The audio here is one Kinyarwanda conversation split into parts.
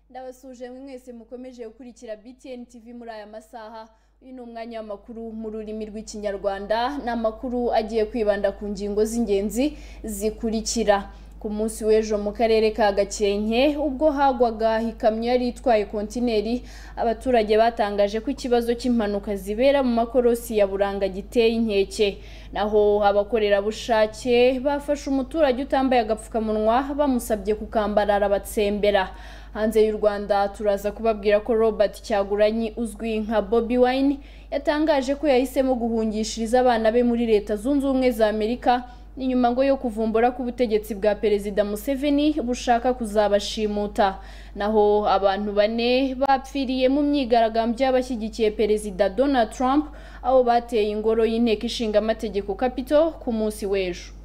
ndabasuje mwese mukomeje gukurikira BTN TV muri aya masaha uyu ni umwanya w'amakuru mu rurimi rw'ikinyarwanda ni amakuru agiye kwibanda ku ngingo z'ingenzi zikurikira ku munsi w'ejo mu karere ka gakenke ubwo hagwaga ikamyo yari itwaye kontineri abaturage batangaje ko ikibazo cy'impanuka zibera mu makorosi ya buranga giteye inkeke naho abakorerabushake bafashe umuturage utambaye agapfukamunwa bamusabye kukambara arabatsembera hanze y'u rwanda turaza kubabwira ko robert cyaguranyi uzwi nka bobi wine yatangaje ko yahisemo guhungishiriza abana be muri leta zunze ubumwe za amerika ni nyuma ngo yo kuvumbura ko ubutegetsi bwa perezida museveni bushaka kuzabashimuta naho abantu bane bapfiriye mu myigaragambyo y'abashyigikiye perezida donald trump aho bateye ingoro y'inteko ishinga amategeko kapito ku munsi w'ejo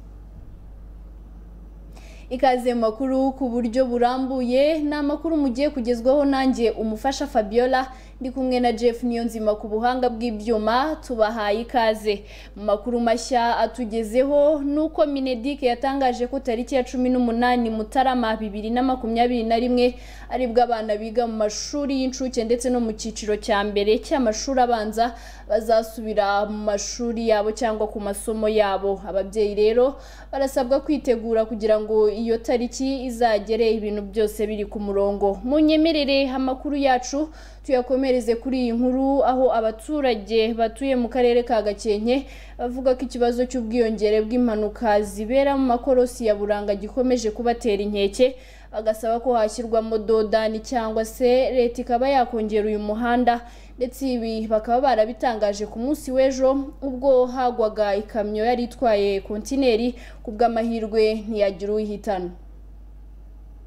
ikaze mu makuru ku buryo burambuye ni amakuru mugiye kugezwaho nanjye umufasha fabiola ndi kumwe na Jeff Niyonzima ku buhanga bw'ibyuma tubahaye ikaze mu makuru mashya atugezeho nuko Minedik yatangaje ko tariki ya cumi n'umunani Mutarama bibiri na makumyabiri na rimwe aribwo abana biga mu mashuri y'incuke ndetse no mu cyiciro cya mbere cy'amashuri abanza bazasubira mu mashuri yabo cyangwa ku masomo yabo ababyeyi rero barasabwa kwitegura kugira ngo iyo tariki izagere ibintu byose biri ku murongo munyemerere amakuru yacu tuyakomereze kuri iyi nkuru aho abaturage batuye mu karere ka gakenke bavuga ko ikibazo cy'ubwiyongere bw'impanuka zibera mu makorosi ya buranga gikomeje kubatera inkeke bagasaba ko hashyirwamo dodani cyangwa se leta ikaba yakongera uyu muhanda ndetse ibi bakaba barabitangaje ku munsi w'ejo ubwo hagwaga ikamyo yari itwaye kontineri ku bw'amahirwe ntiyagira uwihitana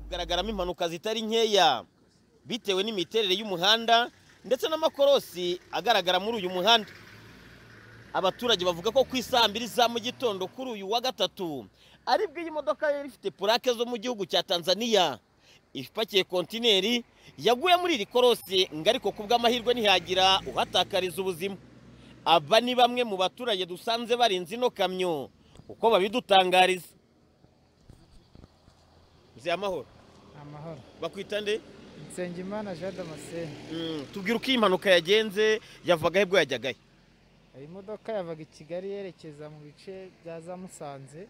hagaragaramo impanuka zitari nkeya bitewe n'imiterere y'umuhanda ndetse n'amakorosi agaragara muri uyu muhanda abaturage bavuga ko ku isaha mbiri za mu gitondo kuri uyu wa gatatu aribwo iyi modoka yari ifite purake zo mu gihugu cya tanzania ipakiye kontineri yaguye muri iri korosi ngo ariko ku bw'amahirwe ntihagira uhatakariza ubuzima aba ni bamwe mu baturage dusanze barinze ino kamyo uko babidutangariza amahoro amahoro bakwita nde nsengimana jean damascene tubwira uko iyi mpanuka yagenze yavaga he bwo yajyaga he iyi modoka yavaga i kigali yerekeza mu bice bya za musanze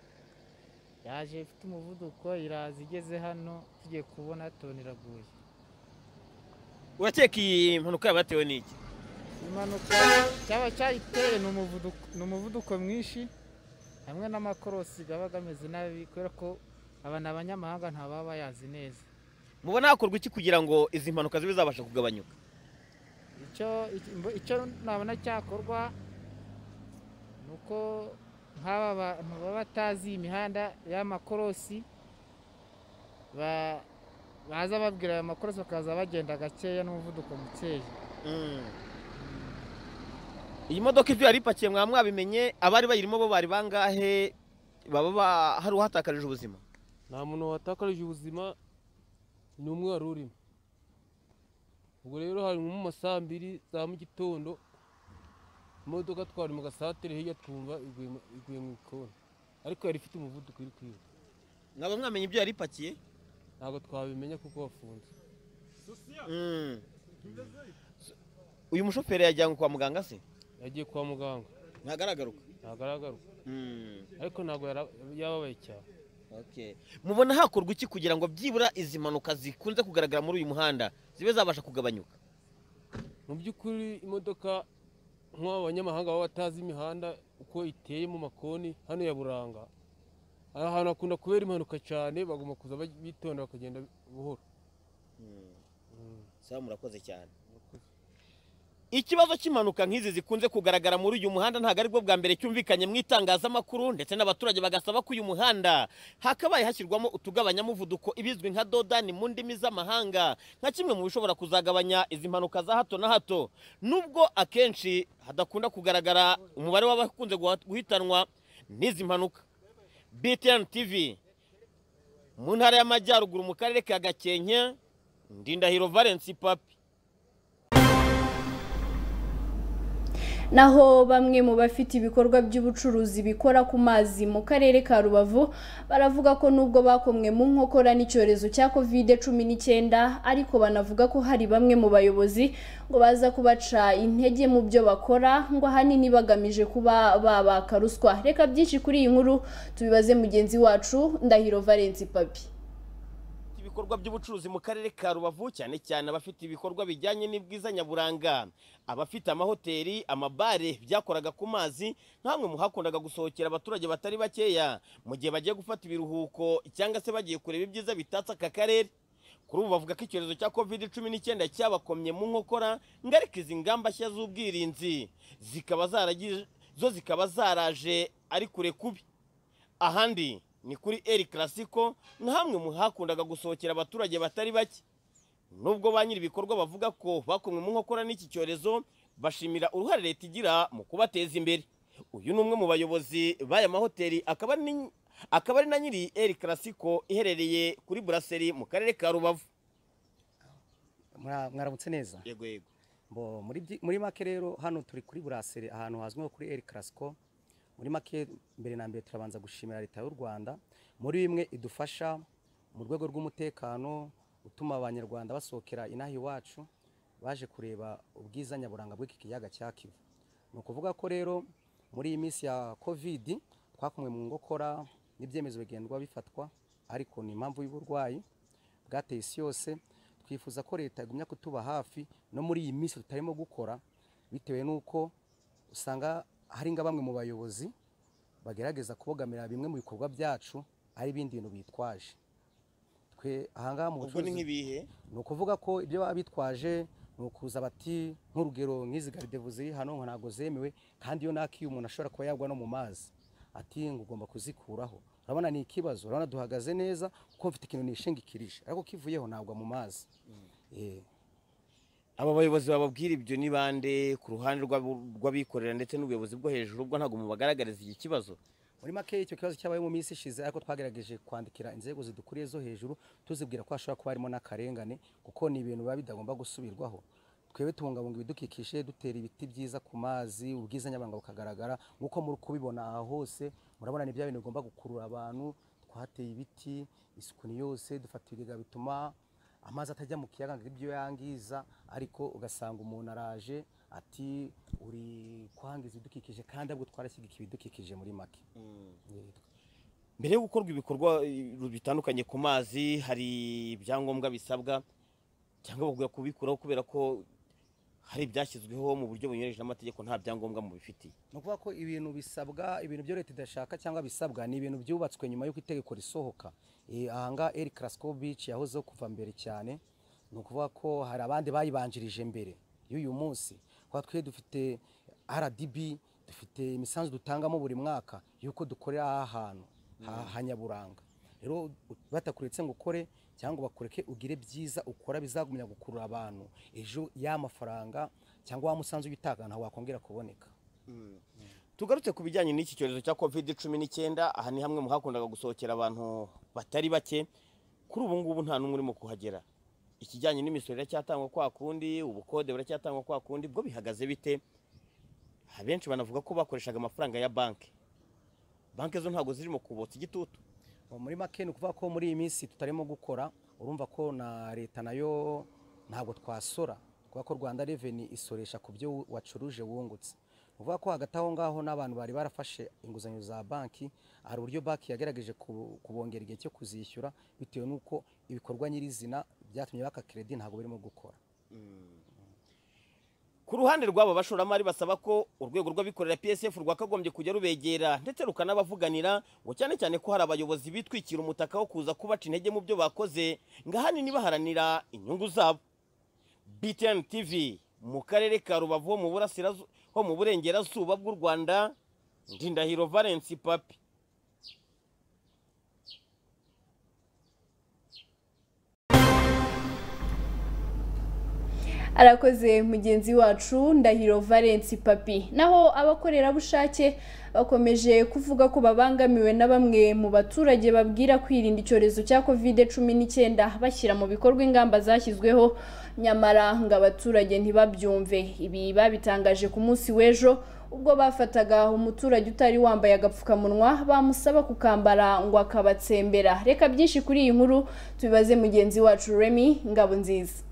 yaje ifite umuvuduko iraza igeze hano tugiye kubona toni iraguye urakeka iyi mpanuka yabatewe n'iki impanuka cyaba cyayiteye ni umuvuduko ni umuvuduko mwinshi hamwe n'amakorosi aba ameze nabi kubera ko aba ni abanyamahanga ntaba bayazi neza mubona hakorwa iki kugira ngo izi mpanuka zibe zabasha kugabanyuka icyo nabona cyakorwa ni uko nk'aba bantu baba batazi iyi mihanda y'amakorosi baza babwira aya makorosi bakaza bagenda gakeya n'umuvuduko mukeya iyi modoka ibyo yari ipakiye mwaba mwabimenye abari bayirimo bo bari bangahe baba hari uhatakarije ubuzima nta muntu watakarije ubuzima ni umwe wari urimo ubwo rero hari mu masaha mbiri za mu gitondo imodoka twari mu gasatere hirya twumva iguye mu ikoni ariko yari ifite umuvuduko iri kwihuta ntabwo mwamenye ibyo yari ipakiye ntabwo twabimenya kuko bafunze uyu mushoferi yajyanywe kwa muganga se yagiye kwa muganga ntagaragaruka ntagaragaruka ariko ntabwo yababaye cyane mubona hakorwa iki kugira ngo byibura izi mpanuka zikunze kugaragara muri uyu muhanda zibe zabasha kugabanyuka mu by'ukuri imodoka nk'aba banyamahanga baba batazi imihanda uko iteye mu makoni hano ya buranga aha hantu hakunda kubera impanuka cyane bagomba kuza bitonda bakagenda buhoro saba murakoze cyane ikibazo cy'impanuka nk'izi zikunze kugaragara muri uyu muhanda ntabwo aribwo bwa mbere cyumvikanye mu itangazamakuru ndetse n'abaturage bagasaba ko uyu muhanda hakabaye hashyirwamo utugabanyamuvuduko ibizwi nka dodani mu ndimi z'amahanga nka kimwe mu bishobora kuzagabanya izi mpanuka za hato na hato nubwo akenshi hadakunda kugaragara umubare w'abakunze guhitanwa n'izi mpanuka btn tv mu ntara y'amajyaruguru mu karere ka gakenke ndindahiro valence papi naho bamwe mu bafite ibikorwa by'ubucuruzi bikora ku mazi mu karere ka Rubavu baravuga ko nubwo bakomwe mu nkokora n'icyorezo cya Covid 19 ariko banavuga ko hari bamwe mu bayobozi ngo baza kubaca intege mu byo bakora ngo ahanini bagamije kuba babaka ruswa reka byinshi kuri iyi nkuru tubibaze mugenzi wacu Ndahiro Valence Papi ibikorwa by'ubucuruzi mu karere ka rubavu cyane cyane abafite ibikorwa bijyanye n'ibwiza nyaburanga abafite amahoteli amabare byakoraga ku mazi nka hamwe mu hakundaga gusohokera abaturage batari bakeya mu gihe bagiye gufata ibiruhuko cyangwa se bagiye kureba ibyiza bitatse aka karere kuri ubu bavuga ko icyorezo cya covid cumi n'icyenda cyabakomye mu nkokora ngo ariko izi ngamba nshya z'ubwirinzi zikaba zaragi- zo zikaba zaraje ari kure kubi ahandi ni kuri El Clasico nka hamwe mu hakundaga gusohokera abaturage batari bake nubwo ba nyiri ibikorwa bavuga ko bakomwe mu nkokora n'iki cyorezo bashimira uruhare leta igira mu kubateza imbere uyu ni umwe mu bayobozi b'aya mahoteli akaba ni akaba ari na nyiri El Clasico iherereye kuri Brasserie mu karere ka Rubavu Mwa- mwaramutse neza yego yego bo muri byi- muri make rero hano turi kuri buraseri ahantu hazwi nko kuri El Clasico muri make mbere na mbere turabanza gushimira leta y'u Rwanda muri bimwe idufasha mu rwego rw'umutekano gutuma abanyarwanda basohokera inaha iwacu baje kureba ubwiza nyaburanga bw'iki kiyaga cya Kivu ni ukuvuga ko rero muri iyi minsi ya covid twakumwe mu ngokora n'ibyemezo bigendwa bifatwa ariko ni impamvu y'uburwayi bwateye isi yose twifuza ko leta igumya kutuba hafi no muri iyi minsi tutarimo gukora bitewe n'uko usanga hari nka bamwe mu bayobozi bagerageza kubogamira bimwe mu bikorwa byacu ari ibindi bintu bitwaje twe ahangaha mu ubwo ni bucuruzi nk'ibihe ni ukuvuga ko ibyo baba bitwaje ni ukuza bati nk'urugero nk'izi garidevu ziri hano ngo ntabwo zemewe kandi iyo naki umuntu ashobora kuba yagwa no mu mazi ati ngo ugomba kuzikuraho urabona ni ikibazo urabona duhagaze neza kuko mfite ikintu nishingikirije ariko kivuyeho ntabwo mu mazi Eh. aba bayobozi bababwira ibyo ni bande ku ruhande rw'abo- rw'abikorera ndetse n'ubuyobozi bwo hejuru ubwo ntabwo mubagaragariza iki kibazo muri make icyo kibazo cyabaye mu minsi ishize ariko twagerageje kwandikira inzego zidukuriye zo hejuru tuzibwira ko hashobora kuba harimo n'akarengane kuko ni ibintu biba bidagomba gusubirwaho twebwe tubungabunga ibidukikije dutera ibiti byiza ku mazi ubwiza nyaburanga bukagaragara nk'uko muri kubibona aha hose murabona ni bya bintu bigomba gukurura abantu twateye ibiti isuku ni yose dufata ibigega bituma amazi atajya mu kiyaga ngo ibyo yangiza ariko ugasanga umuntu araje ati uri kwangiza ibidukikije kandi ahubwo twarashyigikiye ibidukikije muri make mbere yo gukorwa ibikorwa eh, bitandukanye ku mazi hari ibyangombwa bisabwa cyangwa bavuga kubikuraho kubera ko hari ibyashyizweho mu buryo bunyuranyije n'amategeko nta byangombwa mubifitiye ni ukuvuga ko ibintu bisabwa ibintu byo leta idashaka cyangwa bisabwa ni ibintu byubatswe nyuma y'uko itegeko risohoka Eh, ahangaha eri karasiko bici yahozeho kuva mbere cyane ni ukuvuga ko hari abandi bayibanjirije mbere y'uyu munsi kuba twe dufite rdb dufite imisanzu dutangamo buri mwaka y'uko dukorera aha hantu ha- ha nyaburanga rero batakuretse ngo ukore cyangwa bakureke ugire byiza ukora bizagumya gukurura abantu ejo ya mafaranga cyangwa wa musanzu witanga ntawe wakongera kuboneka tugarutse ku bijyanye n'iki cyorezo cya covid cumi n'icyenda aha ni hamwe mu hakundaga gusohokera abantu batari bake kuri ubu ngubu nta n'umwe urimo kuhagera ikijyanye n'imisoro iracyatangwa kwa kundi ubukode buracyatangwa kwa kundi bwo bihagaze bite abenshi banavuga ko bakoreshaga amafaranga ya banki banki zo ntabwo zirimo kubotsa igitutu Ubu muri make ni ukuvuga ko muri iyi minsi tutarimo gukora urumva ko na leta nayo ntabwo twasora kuvuga ko rwanda reveni isoresha ku byo wacuruje wungutse Ni ukuvuga ko hagati aho ngaho n'abantu bari barafashe inguzanyo za banki hari uburyo banki yagerageje ku- kubongera igihe cyo kuzishyura bitewe n'uko ibikorwa nyirizina byatumye baka keredi ntabwo birimo gukora ku ruhande rw'abo bashoramari basaba ko urwego rw'abikorera psf rwakagombye kujya rubegera ndetse rukanabavuganira ngo cyane cyane ko hari abayobozi bitwikira umutaka wo kuza kubaca intege mu byo bakoze ngo ahanini baharanira inyungu zabo btn tv mu karere ka rubavu ho mu burasirazu- ho mu burengerazuba bw'u rwanda ndindahiro valence papi arakoze mugenzi wacu ndahiro valence papi naho abakorerabushake bakomeje kuvuga ko babangamiwe na bamwe mu baturage babwira kwirinda icyorezo cya kovide cumi n'icyenda bashyira mu bikorwa ingamba zashyizweho nyamara ngo abaturage ntibabyumve ibi babitangaje ku munsi w'ejo ubwo bafataga umuturage utari wambaye agapfukamunwa bamusaba kukambara ngo akabatsembera reka byinshi kuri iyi nkuru tubibaze mugenzi wacu remy ngabo nziza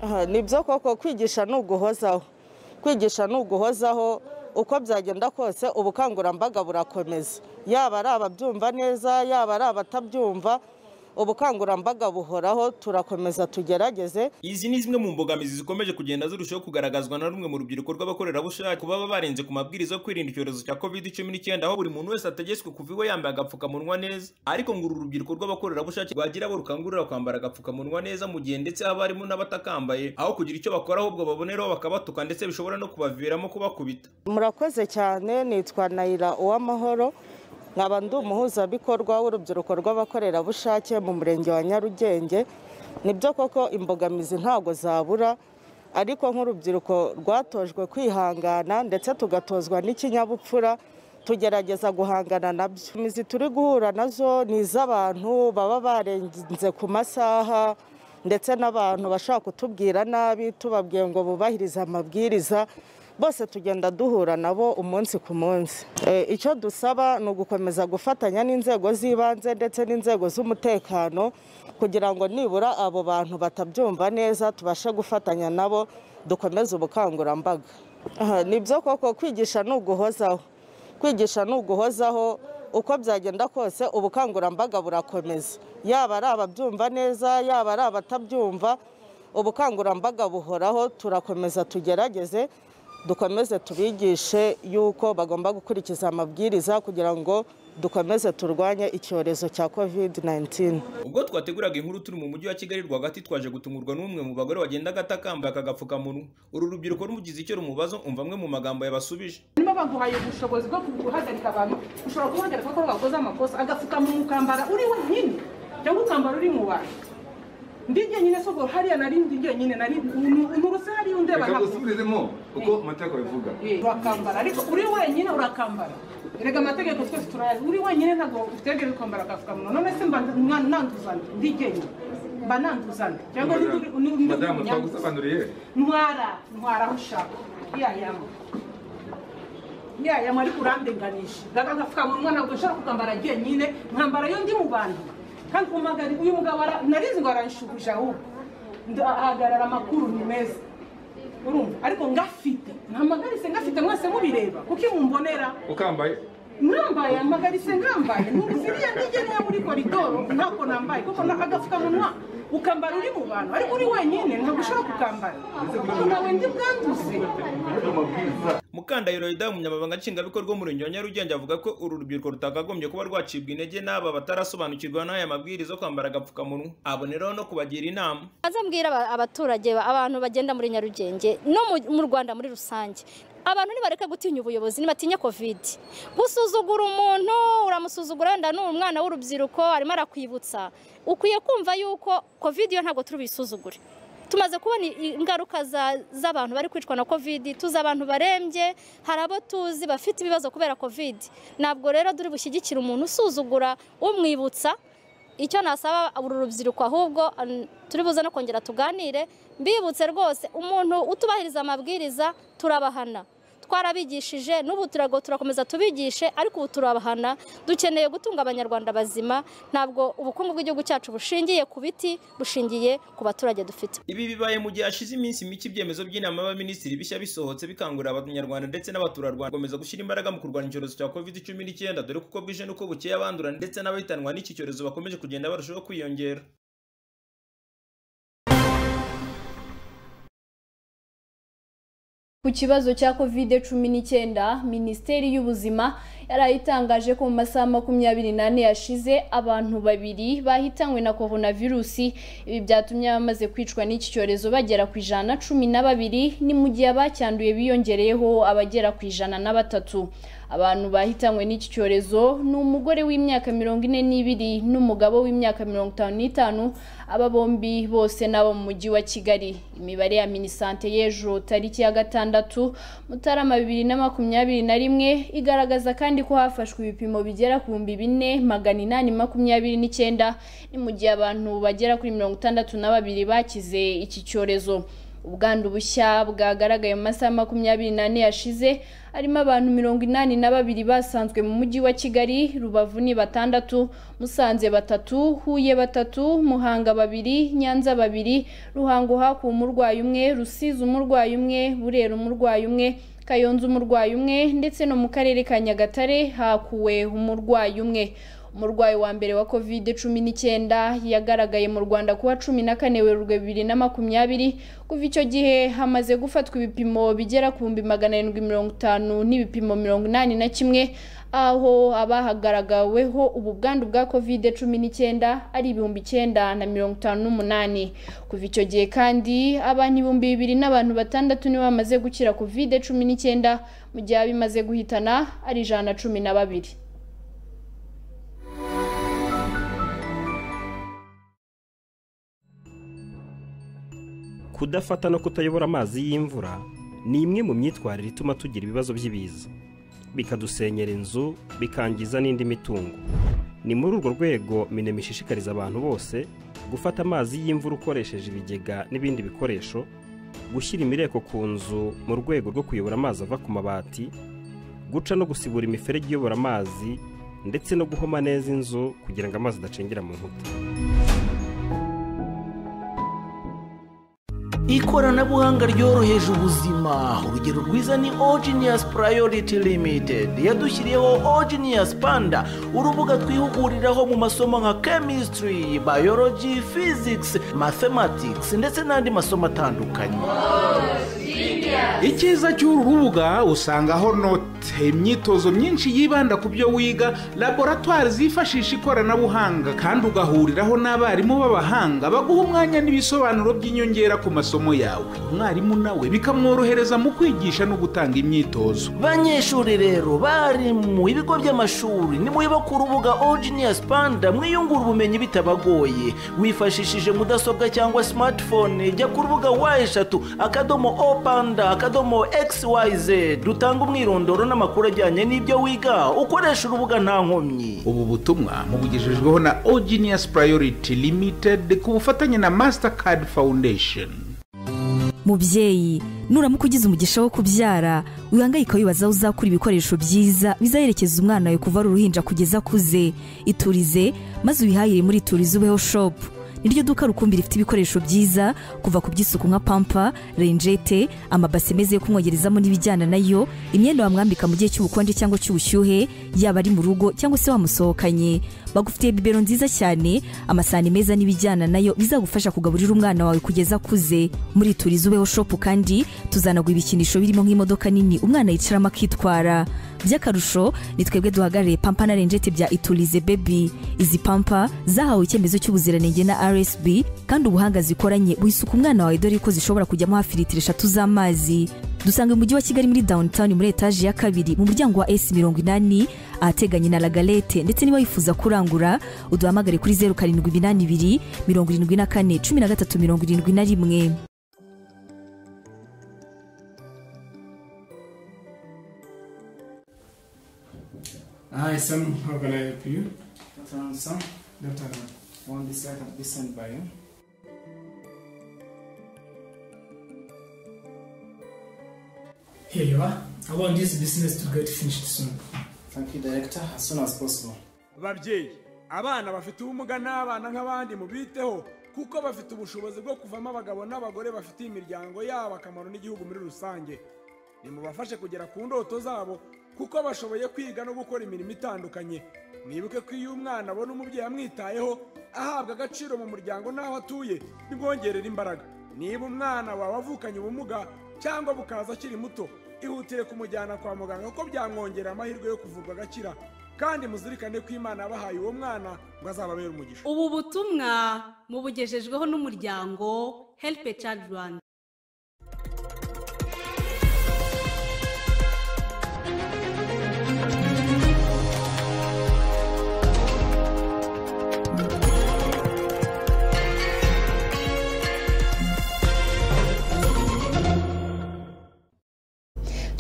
Aha, nibyo koko kwigisha ni uguhozaho kwigisha ni uguhozaho uko byagenda kose ubukangurambaga burakomeza yaba ari ababyumva neza yaba ari abatabyumva ubukangurambaga buhoraho turakomeza tugerageze Izi ni zimwe mu mbogamizi zikomeje kugenda zirushaho kugaragazwa na rumwe mu rubyiruko rw'abakorerabushake baba barenze ku mabwiriza yo kwirinda icyorezo cya covid cumi n'icyenda aho buri muntu wese ategetswe kuva iwe yambaye agapfukamunwa neza ariko ngo uru rubyiruko rw'abakorerabushake rwagira abo rukangurira kwambara agapfukamunwa neza mu gihe ndetse haba harimo n'abatakambaye aho kugira icyo bakora ahubwo baboneraho bakabatuka ndetse bishobora no kubaviramo kubakubita murakoze cyane nitwa nayira uwamahoro nkaba ndi umuhuzabikorwa w'urubyiruko rw'abakorerabushake mu murenge wa nyarugenge nibyo koko imbogamizi ntabwo zabura ariko nk'urubyiruko rwatojwe kwihangana ndetse tugatozwa n'ikinyabupfura tugerageza guhangana nabyo imizi turi guhura nazo ni iz'abantu baba barenze ku masaha ndetse n'abantu bashaka kutubwira nabi tubabwiye ngo bubahirize amabwiriza bose tugenda duhura nabo umunsi ku munsi Eh, icyo dusaba ni ugukomeza gufatanya n'inzego z'ibanze ndetse n'inzego z'umutekano kugira ngo nibura abo bantu batabyumva neza tubashe gufatanya nabo dukomeze ubukangurambaga Aha, nibyo koko kwigisha ni uguhozaho kwigisha ni uguhozaho uko byagenda kose ubukangurambaga burakomeza yaba ari ababyumva neza yaba ari abatabyumva ubukangurambaga buhoraho turakomeza tugerageze dukomeze tubigishe yuko bagomba gukurikiza amabwiriza kugira ngo dukomeze turwanye icyorezo cya covid 19 ubwo twateguraga inkuru turi mu mujyi wa kigali rwagati twaje gutungurwa n'umwe mu bagore wagendaga atakambaye aka gapfukamunwa uru rubyiruko rumugize icyo rumubazo umva amwe mu magambo yabasubije niba baguhaye ubushobozi bwo guhagarika abantu ushobora guhagarika ko bakoze amakosa agapfukamunwa ukambara uri wenyine cyangwa ukambara uri mu bantu ndi jyenyine soko hariya nari ndi jyenyine nari umurusi hariya undeba reka ntabwo dusubizemo uko amategeko bivuga urakambara ariko uri wenyine urakambara erega amategeko twese turayazi uri wenyine ntabwo utegereje kwambara agapfukamunwa none se mba mwa- nanduzana ndi jyenyine mba nanduzana cyangwa ndi ndi- ndi- ndi- madamu ndi- twagusobanuriye ntwara ntwara aho ushaka yayama yayama ariko urandenganisha gaga agapfukamunwa ntabwo nshobora kukambara jyenyine nkambara yo ndi mu bantu kandi umugari uyu mugabo ara- narizi ngo aranshubuja ahubwo Nd- ahagarara amakuru ni meza urumva ariko ngafite ntamagarise ngafite mwese mubireba kuko iyo mumbonera ukambaye nambaye amagarise ngambaye ntuziriya ntigene yo muri koridoro ntako nambaye kuko na- agapfukamunwa ukambara uri mu bantu ariko uri wenyine ntabwo ushobora kukambara kuko nawe ndi bwanduze mukandahiro yuda umunyamabanga nshingwabikorwa w'umurenge wa nyarugenge avuga ko uru rubyiruko rutakagombye kuba rwacibwa intege n'aba batarasobanukirwa n'aya mabwiriza yo kwambara agapfukamunwa aboneraho no kubagira inama aza mbwira aba- abaturage ba- abantu bagenda muri nyarugenge no mu- mu rwanda muri rusange abantu nibareke gutinya ubuyobozi nibatinya covid gusuzugura umuntu uramusuzugura wenda ni umwana w'urubyiruko arimo arakwibutsa ukwiye kumva yuko covid yo ntabwo turi buyisuzugure tumaze kubona i- i- ingaruka za- z'abantu bari kwicwa na covid tuzi abantu barembye hari abo tuzi bafite ibibazo kubera covid ntabwo rero turi bushyigikire umuntu usuzugura umwibutsa icyo nasaba uru rubyiruko ahubwo an- turi buze no kongera tuganire mbibutse rwose umuntu utubahiriza amabwiriza turabahana twarabigishije n'ubu turago turakomeza tubigishe ariko ubu turabahana dukeneye gutunga abanyarwanda bazima ntabwo ubukungu bw'igihugu cyacu bushingiye ku biti bushingiye ku baturage dufite ibi bibaye mu gihe hashize iminsi mike ibyemezo by'inama y'abaminisitiri bishya bisohotse bikangurira abanyarwanda ndetse n'abaturarwanda gukomeza gushyira imbaraga mu kurwanya icyorezo cya covid cumi n'icyenda dore kuko bwije n'uko bukeye abandura ndetse n'abahitanwa n'iki cyorezo bakomeje kugenda barushaho kwiyongera Ku kibazo cya covid cumi n'icyenda, Minisiteri y'Ubuzima yari itangaje ko mu masaha makumyabiri n'ane yashize abantu babiri bahitanywe na korona virusi ibi byatumye abamaze kwicwa n'iki cyorezo bagera ku ijana na cumi na babiri ni mu gihe abacyanduye biyongereyeho abagera ku ijana na batatu abantu bahitanywe n'iki cyorezo ni umugore w'imyaka mirongo ine n'ibiri n'umugabo w'imyaka mirongo itanu n'itanu aba bombi bose ni abo mu mujyi wa kigali imibare ya minisante y'ejo tariki ya gatandatu mutarama bibiri na makumyabiri na rimwe igaragaza kandi ko hafashwe ibipimo bigera ku bihumbi bine magana inani makumyabiri n'icyenda ni mu gihe abantu bagera kuri mirongo itandatu na babiri bakize iki cyorezo ubwandu bushya bwagaragaye mu masaha makumyabiri n'ane yashize harimo abantu mirongo inani na babiri basanzwe mu mujyi wa kigali rubavu ni batandatu musanze batatu huye batatu muhanga babiri nyanza babiri ruhango hakuwe umurwayi umwe rusizi umurwayi umwe burera umurwayi umwe kayonza umurwayi umwe ndetse no mu karere ka nyagatare hakuwe umurwayi umwe umurwayi wa mbere wa covid cumi n'icyenda yagaragaye mu rwanda kuwa cumi na kane werurwe bibiri na makumyabiri kuva icyo gihe hamaze gufatwa ibipimo bigera ku bihumbi magana arindwi mirongo itanu n'ibipimo mirongo inani na kimwe aho abahagaragaweho ubu bwandu bwa covid cumi n'icyenda ari ibihumbi icyenda na mirongo itanu n'umunani kuva icyo gihe kandi abantu ibihumbi bibiri n'abantu batandatu nibo bamaze gukira covid cumi n'icyenda mu gihe abimaze guhitana ari ijana na cumi na babiri kudafata no kutayobora amazi y'imvura ni imwe mu myitwarire ituma tugira ibibazo by'ibiza bikadusenyera inzu bikangiza n'indi mitungo ni muri urwo rwego minema ishishikariza abantu bose gufata amazi y'imvura ukoresheje ibigega n'ibindi bikoresho gushyira imireko ku nzu mu rwego rwo kuyobora amazi ava ku mabati guca no gusibura imiferege iyobora amazi ndetse no guhoma neza inzu kugira ngo amazi adacengera mu nkuta ikoranabuhanga ryoroheje ubuzima urugero rwiza ni ogenius priority limited yadushyiriyeho ogenius panda urubuga twihuguriraho mu masomo nka chemistry biology physics mathematics ndetse n'andi masomo atandukanye icyiza cy'uru rubuga usangaho note imyitozo myinshi yibanda ku byo wiga laboratwari zifashisha ikoranabuhanga kandi ugahuriraho n'abarimu b'abahanga baguha umwanya n'ibisobanuro by'inyongera ku masomo yawe umwarimu nawe bikamworohereza mu kwigisha no gutanga imyitozo banyeshuri rero bari mu bigo by'amashuri nimuyiba ku rubuga ogenius panda mwiyungura ubumenyi bitabagoye wifashishije mudasobwa cyangwa smartphone jya ku rubuga wa eshatu akadomo o panda akadomo xyz rutanga umwirondoro n'amakuru ajyanye n'ibyo wiga ukoresha urubuga nta nkomyi ubu butumwa mubugejejweho na ogenius priority limited ku bufatanye na mastercard foundation mubyeyi nuramuka ugize umugisha wo kubyara wihangayika wibaza aho uzakura ibikoresho byiza bizayerekeza umwana wawe kuva ari uruhinja kugeza akuze iturize maze ubihahire muri iturize ubeho shopu niryo duka rukumbi rifite ibikoresho byiza kuva ku by'isuku nka pampa renjete amabase meza yo kumwogerezamo n'ibijyana nayo imyenda wamwambika mu gihe cy'ubukonje cyangwa cy'ubushyuhe yaba ari mu rugo cyangwa se wamusohokanye bagufitiye bibero nziza cyane amasahani meza n'ibijyana nayo bizagufasha kugaburira umwana wawe kugeza akuze muri turizi ubeho shopu kandi tuzanagura ibikinisho birimo nk'imodoka nini umwana yicaramo akitwara by'akarusho ni twebwe duhagarariye pampa na renjete bya iturize bebi izi pampa zahawe icyemezo cy'ubuziranenge na rsb kandi ubuhanga zikoranye buhisuka umwana wawe dore ko zishobora kujyamo hafi litiro eshatu z'amazi dusanga umujyi wa kigali muri downtown muri etaje ya kabiri mu muryango wa s mirongo inani ahateganye na lagalete ndetse niba wifuza kurangura uduhamagare kuri zeru karindwi inani ibiri mirongo irindwi na kane cumi na gatatu mirongo irindwi na rimwe Hi, Sam. How can I help you? Dr. Ansam, Dr. Ahmed. one this I have been sent by you. Here you are. I want this business to get finished soon. Thank you, Director, as soon as possible. babyeyi abana bafite ubumuga n'abana nk'abandi mubiteho kuko bafite ubushobozi bwo kuvamo abagabo n'abagore bafitiye imiryango yabo akamaro n'igihugu muri rusange nimubafashe kugera ku ndoto zabo kuko bashoboye kwiga no gukora imirimo itandukanye mwibuke ko iyo umwana abona umubyeyi amwitayeho ahabwa agaciro mu muryango n'aho atuye bimwongerera imbaraga niba umwana wawe avukanye ubumuga cyangwa bukaza akiri muto ihutire kumujyana kwa muganga kuko byamwongerera amahirwe yo kuvurwa agakira kandi muzirikane ko imana yabahaye uwo mwana ngo azababere umugisha ubu butumwa mubugejejweho n'umuryango help a child rwanda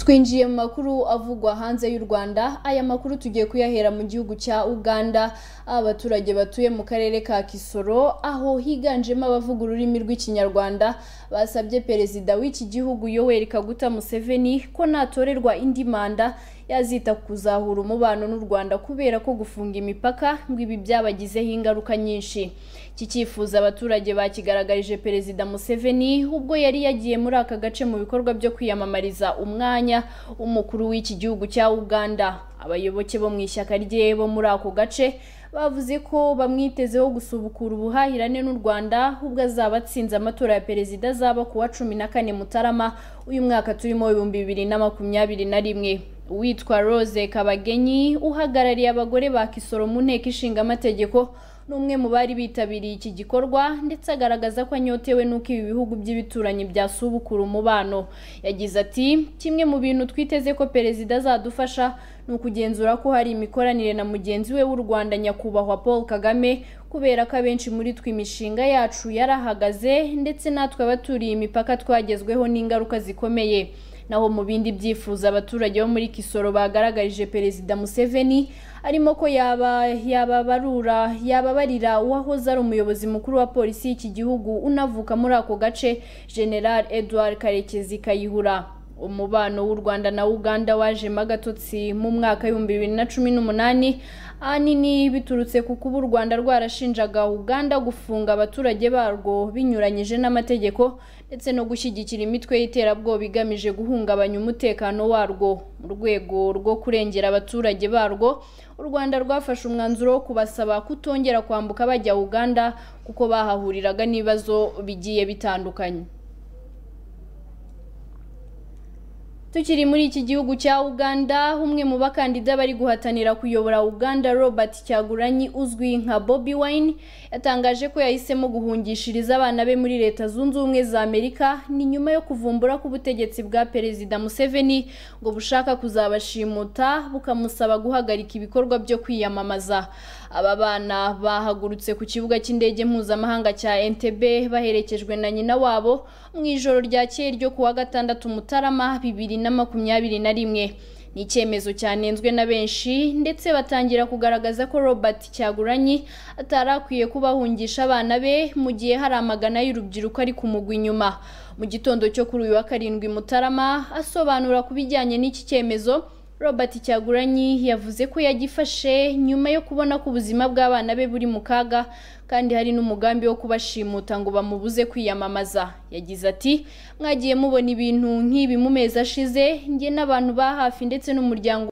twinjiye mu makuru avugwa hanze y'u Rwanda aya makuru tugiye kuyahera mu gihugu cya Uganda abaturage batuye mu karere ka Kisoro aho higanjemo abavuga ururimi rw'ikinyarwanda basabye perezida w'iki gihugu Yoweri Kaguta Museveni ko natorerwa indi manda yazita ku kuzahura umubano n'u Rwanda kubera ko gufunga imipaka ngo ibi byabagizeho ingaruka nyinshi iki cyifuzo abaturage bakigaragarije perezida Museveni ubwo yari yagiye muri aka gace mu bikorwa byo kwiyamamariza umwanya w'umukuru w'iki gihugu cya Uganda abayoboke bo mu ishyaka rye bo muri ako gace bavuze ko bamwitezeho gusubukura ubuhahirane n'u Rwanda ubwo azaba atsinze amatora ya perezida azaba ku wa cumi na kane Mutarama uyu mwaka turimo ibihumbi bibiri na makumyabiri na rimwe uwitwa Rose Kabagenyi uhagarariye abagore ba Kisoro mu nteko ishinga amategeko ni umwe mu bari bitabiriye iki gikorwa ndetse agaragaza ko anyotewe n'uko ibi bihugu by'ibituranyi byasubukura umubano yagize ati kimwe mu bintu twiteze ko perezida azadufasha ni ukugenzura ko hari imikoranire na mugenzi we w'u Rwanda nyakubahwa Paul Kagame kubera ko abenshi muri twe imishinga yacu yarahagaze ndetse natwe abaturiye imipaka twagezweho n'ingaruka zikomeye naho mu bindi byifuzo abaturage bo muri Kisoro bagaragarije Perezida Museveni arimo ko yaba yababarura yababarira uwahoze ari umuyobozi mukuru wa polisi y'iki gihugu unavuka muri ako gace General Edward Karekezi Kayihura umubano w'u Rwanda na Uganda wajemo agatotsi mu mwaka w'ibihumbi bibiri na cumi n'umunani ahanini biturutse ku kuba u Rwanda rwarashinjaga Uganda gufunga abaturage barwo binyuranyije n'amategeko ndetse no gushyigikira imitwe y'iterabwoba igamije guhungabanya umutekano warwo mu rwego rwo kurengera abaturage barwo u Rwanda rwafashe umwanzuro wo kubasaba kutongera kwambuka bajya Uganda kuko bahahuriraga n'ibibazo bigiye bitandukanye tukiri muri iki gihugu cya Uganda umwe mu bakandida bari guhatanira kuyobora Uganda Robert Kyagulanyi uzwi nka Bobby Wine yatangaje ko yahisemo guhungishiriza abana be muri leta zunze ubumwe za Amerika ni nyuma yo kuvumbura k'ubutegetsi bwa perezida Museveni ngo bushaka kuzabashimuta bukamusaba guhagarika ibikorwa byo kwiyamamaza aba bana bahagurutse ku kibuga cy'indege mpuzamahanga cya Entebbe baherekejwe na nyina wabo mu ijoro ryakeye ryo kuwa gatandatu Mutarama bibiri na makumyabiri na rimwe ni icyemezo cyanenzwe na benshi ndetse batangira kugaragaza ko Robert Cyagulanyi atari akwiye kubahungisha abana be mu gihe hari amagana y'urubyiruko ari kumugwa inyuma mu gitondo cyo kuri uyu wa karindwi Mutarama asobanura ku bijyanye n'iki cyemezo Robert Cyagulanyi yavuze ko yagifashe nyuma yo kubona ko ubuzima bw'abana be buri mu kaga kandi hari n'umugambi wo kubashimuta ngo bamubuze kwiyamamaza yagize ati mwagiye mubona ibintu nk'ibi mu mezi ashize njye n'abantu ba hafi ndetse n'umuryango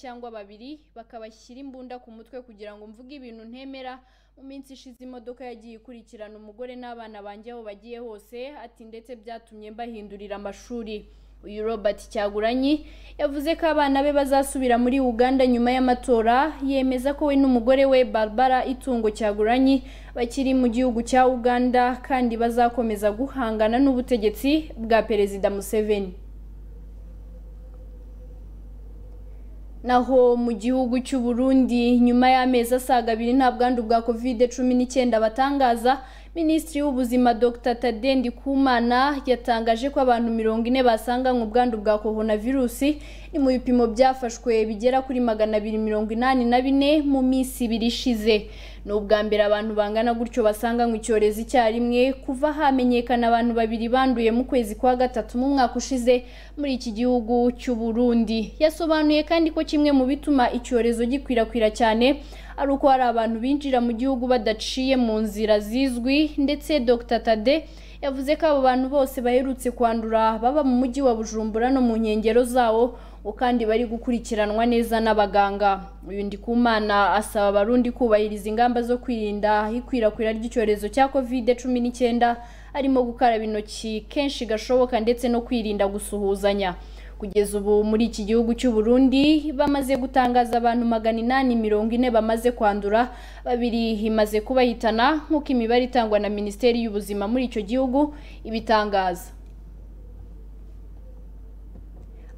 cyangwa babiri bakabashyira imbunda ku mutwe kugira ngo mvuge ibintu ntemera mu minsi ishize imodoka yagiye ikurikirana umugore n'abana banjye aho bagiye hose ati ndetse byatumye mbahindurira amashuri uyu Robert Cyagulanyi yavuze ko abana be bazasubira muri Uganda nyuma y'amatora yemeza ko we n'umugore we Barbara Itungo Cyagulanyi bakiri mu gihugu cya Uganda kandi bazakomeza guhangana n'ubutegetsi bwa Perezida Museveni naho mu gihugu cy'u Burundi nyuma y'amezi asaga abiri nta bwandu bwa kovide cumi n'icyenda batangaza minisitiri w'ubuzima dr tade ndikumana yatangaje ko abantu mirongo ine basanganywe ubwandu bwa coronavirusi ni mu bipimo byafashwe bigera kuri magana abiri mirongo inani na bine mu minsi ibiri ishize ni ubwa mbere abantu bangana gutyo basanganywe icyorezo icyarimwe kuva hamenyekana abantu babiri banduye mu kwezi kwa gatatu mu mwaka ushize muri iki gihugu cy'u Burundi yasobanuye kandi ko kimwe mu bituma icyorezo gikwirakwira cyane ari uko hari abantu binjira mu gihugu badaciye mu nzira zizwi ndetse Dr Tade yavuze ko abo bantu bose baherutse kwandura baba mu mujyi wa bujumbura no mu nkengero zawo ngo kandi bari gukurikiranwa neza n'abaganga uyu ndikumana asaba abarundi kubahiriza ingamba zo kwirinda ikwirakwira ry'icyorezo cya covid cumi n'icyenda harimo gukaraba intoki kenshi gashoboka ndetse no kwirinda gusuhuzanya kugeza ubu muri iki gihugu cy'u Burundi bamaze gutangaza abantu magana inani mirongo ine bamaze kwandura babiri himaze kubahitana nk'uko imibare itangwa na minisiteri y'ubuzima muri icyo gihugu ibitangaza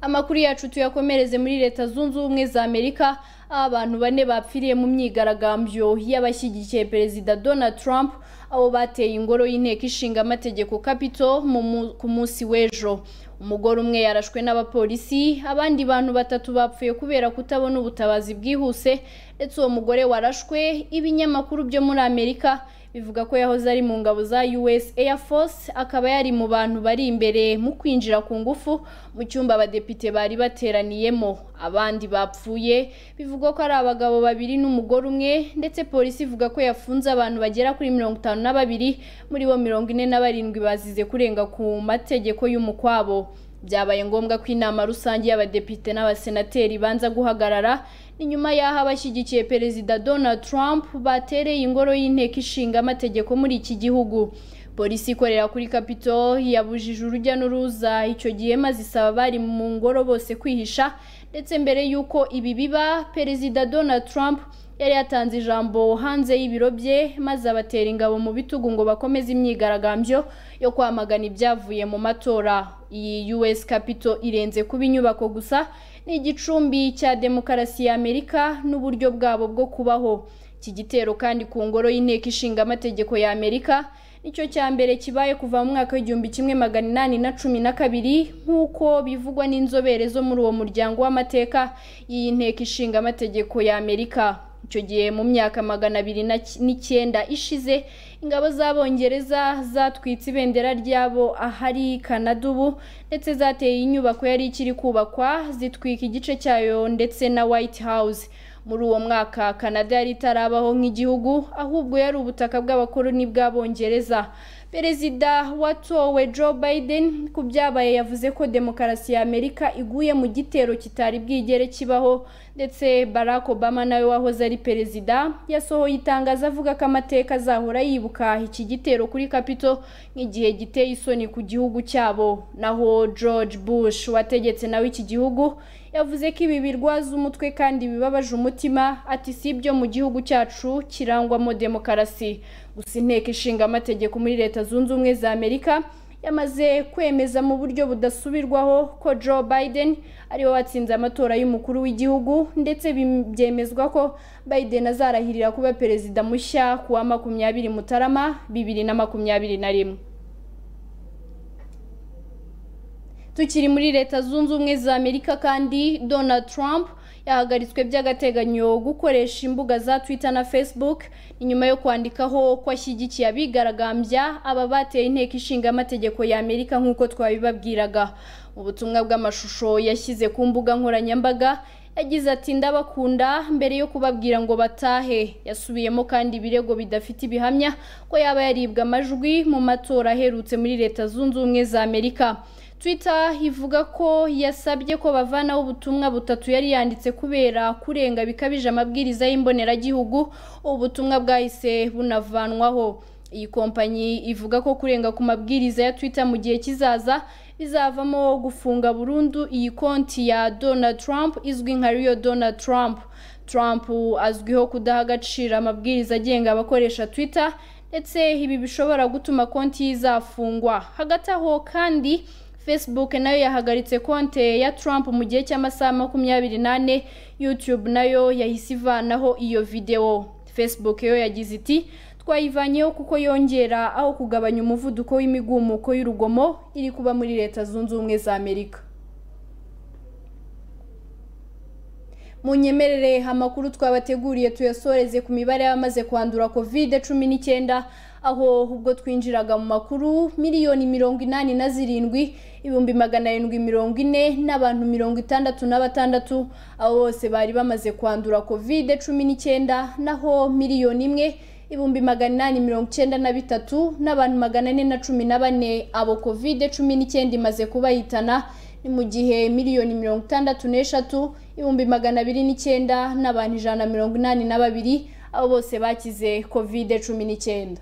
amakuru yacu tuyakomereze muri leta zunze ubumwe za amerika aho abantu bane bapfiriye mu myigaragambyo y'abashyigikiye perezida donald trump abo bateye ingoro y'inteko ishinga amategeko kapito ku munsi w'ejo umugore umwe yarashwe n'abapolisi abandi bantu batatu bapfuye kubera kutabona ubutabazi bwihuse ndetse uwo mugore warashwe ibinyamakuru byo muri amerika bivuga ko yahoze ari mu ngabo za US Air Force akaba yari mu bantu bari imbere mu kwinjira ku ngufu mu cyumba abadepite bari bateraniyemo abandi bapfuye bivugwa ko ari abagabo babiri n'umugore umwe ndetse polisi ivuga ko yafunze abantu bagera kuri mirongo itanu na babiri muri bo mirongo ine na barindwi bazize kurenga ku mategeko y'umukwabo byabaye ngombwa ko inama rusange y'abadepite n'abasenateri ibanza guhagarara ni nyuma y'aho abashyigikiye perezida donald trump batereye ingoro y'inteko ishinga amategeko muri iki gihugu polisi ikorera kuri kapito yabujije urujya n'uruza icyo gihe maze isaba abari mu ngoro bose kwihisha ndetse mbere y'uko ibi biba perezida donald trump yari yatanze ijambo hanze y'ibiro bye maze abatera ingabo mu bitugu ngo bakomeze imyigaragambyo yo kwamagana ibyavuye mu matora iyi us capito irenze kuba inyubako gusa ni igicumbi cya demokarasi ya amerika n'uburyo bwabo bwo kubaho iki gitero kandi ku ngoro y'inteko ishinga amategeko ya amerika nicyo cya mbere kibaye kuva mu mwaka w'igihumbi kimwe magana inani na cumi na kabiri nk'uko bivugwa n'inzobere zo muri uwo muryango w'amateka y'iyi nteko ishinga amategeko ya amerika icyo gihe mu myaka magana abiri n'icyenda ishize ingabo z'abongereza zatwitse ibendera ryabo ahari kanada ubu ndetse zateye inyubako yari ikiri kubakwa zitwika igice cyayo ndetse na white house muri uwo mwaka kanada yari itarabaho nk'igihugu ahubwo yari ubutaka bw'abakoloni bw'abongereza perezida watowe joe biden ku byabaye yavuze ko demokarasi ya amerika iguye mu gitero kitari bwigere kibaho ndetse barack obama nawe wahoze ari perezida yasohoye itangazo avuga ko amateka azahora yibuka iki gitero kuri kapito nk'igihe giteye isoni ku gihugu cyabo naho george bush wategetse nawe iki gihugu yavuze ko ibi birwaza umutwe kandi bibabaje umutima ati si ibyo mu gihugu cyacu kirangwamo demokarasi gusa inteko ishinga amategeko muri leta zunze ubumwe za amerika yamaze kwemeza mu buryo budasubirwaho ko joe biden ariwe watsinze amatora y'umukuru w'igihugu ndetse byemezwa ko biden azarahirira kuba perezida mushya ku wa makumyabiri mutarama bibiri na makumyabiri na rimwe tukiri muri leta zunze ubumwe za amerika kandi donald trump yahagaritswe by'agateganyo gukoresha imbuga za twitter na facebook ni nyuma yo kwandikaho ko ashyigikiye abigaragambya aba bateye inteko ishinga amategeko ya amerika nk'uko twabibabwiraga ubutumwa bw'amashusho yashyize ku mbuga nkoranyambaga yagize ati ndabakunda mbere yo kubabwira ngo batahe yasubiyemo kandi ibirego bidafite ibihamya ko yaba yaribwa amajwi mu matora aherutse muri leta zunze ubumwe za amerika twitter ivuga ko yasabye ko bavanaho ubutumwa butatu yari yanditse kubera kurenga bikabije amabwiriza y'imboneragihugu ubu butumwa bwahise bunavanwaho iyi kompanyi ivuga ko kurenga ku mabwiriza ya twitter mu gihe kizaza bizavamo gufunga burundu iyi konti ya donald trump izwi nka riyo donald trump trump azwiho kudaha agaciro amabwiriza agenga abakoresha twitter ndetse ibi bishobora gutuma konti izafungwa hagati aho kandi facebook nayo yahagaritse konte ya trump mu gihe cy'amasaha makumyabiri n'ane youtube nayo yahise ivanaho iyo videwo facebook yo yagize iti twayivanyeho kuko yongera aho kugabanya umuvuduko w'imigumuko y'urugomo iri kuba muri leta zunze ubumwe za amerika munyemerere amakuru twabateguriye tuyasoreze ku mibare y'abamaze kwandura kovide cumi n'icyenda aho ubwo twinjiraga mu makuru miliyoni mirongo inani na zirindwi ibihumbi magana arindwi mirongo ine n'abantu mirongo itandatu na batandatu abo bose bari bamaze kwandura kovide cumi n'icyenda naho miliyoni imwe ibihumbi magana inani mirongo icyenda na bitatu n'abantu magana ane na cumi na bane abo kovide cumi n'icyenda imaze kubahitana ni mu gihe miliyoni mirongo itandatu n'eshatu ibihumbi magana abiri n'icyenda n'abantu ijana na mirongo inani na babiri abo bose bakize kovide cumi n'icyenda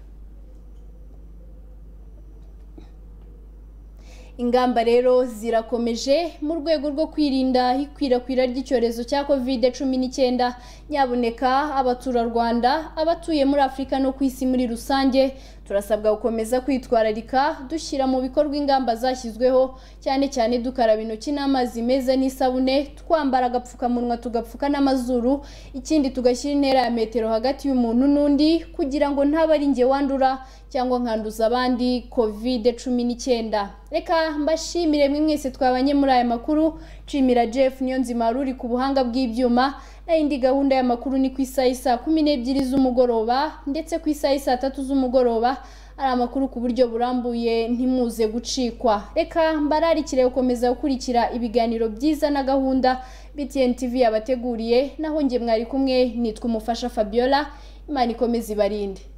ingamba rero zirakomeje mu rwego rwo kwirinda ikwirakwira ry'icyorezo cya kovide cumi n'icyenda nyaboneka abaturarwanda abatuye muri afurika no ku isi muri rusange turasabwa gukomeza kwitwararika dushyira mu bikorwa ingamba zashyizweho cyane cyane dukaraba intoki n'amazi meza n'isabune twambara agapfukamunwa tugapfuka n'amazuru ikindi tugashyira intera ya metero hagati y'umuntu n'undi kugira ngo ntaba ari njye wandura cyangwa nkanduza abandi kovide cumi n'icyenda reka mbashimire mwe mwese twabanye muri aya makuru nshimira jeff niyonzima wari uri ku buhanga bw'ibyuma naho indi gahunda y'amakuru ni ku isaha isa kumi n'ebyiri z'umugoroba ndetse ku isaha isa tatu z'umugoroba ari amakuru ku buryo burambuye ntimuze gucikwa reka mbararikire gukomeza gukurikira ibiganiro byiza na gahunda btn tv yabateguriye naho njye mwari kumwe nitwa umufasha fabiola imana ikomeze ibarinde